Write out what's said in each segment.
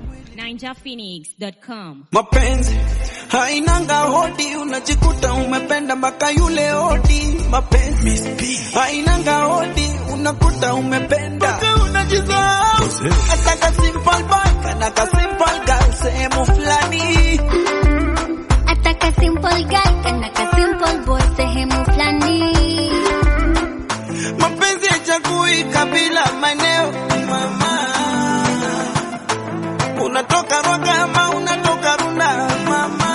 NinjaPhoenix.com. Mapenzi hainanga hodi, unajikuta umependa mpaka yule hodi. Mapenzi hainanga hodi, unakuta umependa mpaka unajisahau. Hata ka simple boy kana ka simple girl sehemu fulani. Ataka simple guy kana ka simple boy sehemu fulani. Mapenzi haichagui kabila, maeneo, mama. Unatoka Rwaka ama unatoka Runda, mama.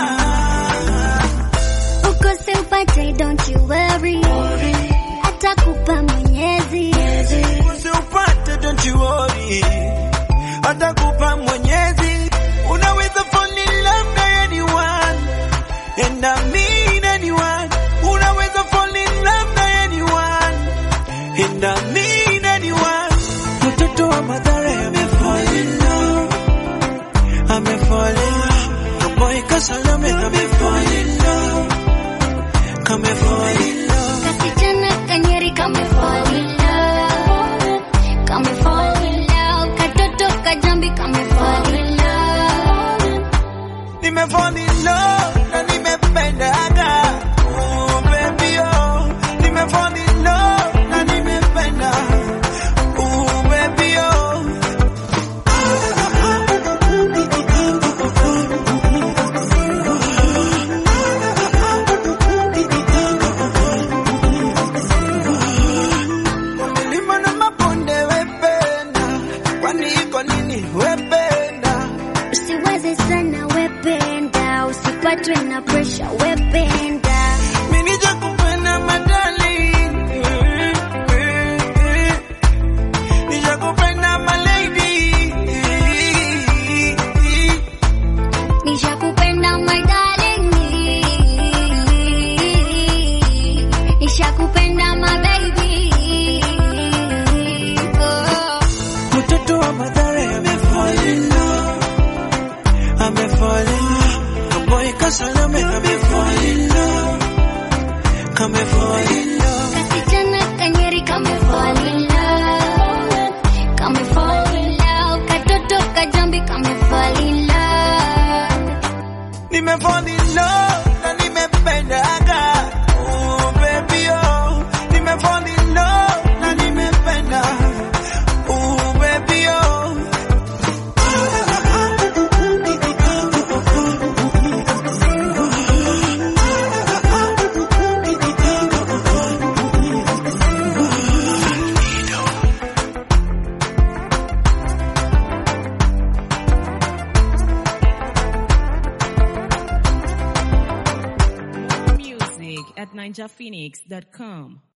Ukose upate don't you worry. Atakupa Mwenyezi. Usiupate, don't you worry, atakupa Mwenyezi. Unaweza fall in love na anyone and I mean anyone. Unaweza fall in love na anyone and I mean anyone. Mtoto wa Mathare amefall in love, amefall in love. Kaboy Kasalame amefall in love, kamefall in love. Kasichana kanyeri kame fall in love. Kame fall in love. Katoto kajambi kame fall in love. Nimefall in love na nimependaga. Oh, baby, oh. Nimefall in love na nimependa. Oh, baby, oh. Milima na mabonde wependa. Kwani iko nini wependa? Usiwaze sana wependa. Usipatwe na pressure wependa. Mimi nijakupenda madali. Nijakupenda my lady. Nishakupenda my darling. Nishakupenda my baby. Oh. Mtoto wa Mathare amefall in love. Amefall in love. Kaboy Kasalame amefall in love. Kamefall in love. Kasichana kanyeri kame fall in love. Kame fall in love. Katoto kajambi kame fall in love. Nimefall in love na nimependaga. Oh, baby, oh. Nimefall in love na nimependa. Oh, baby, oh. Music at NinjaPhoenix.com.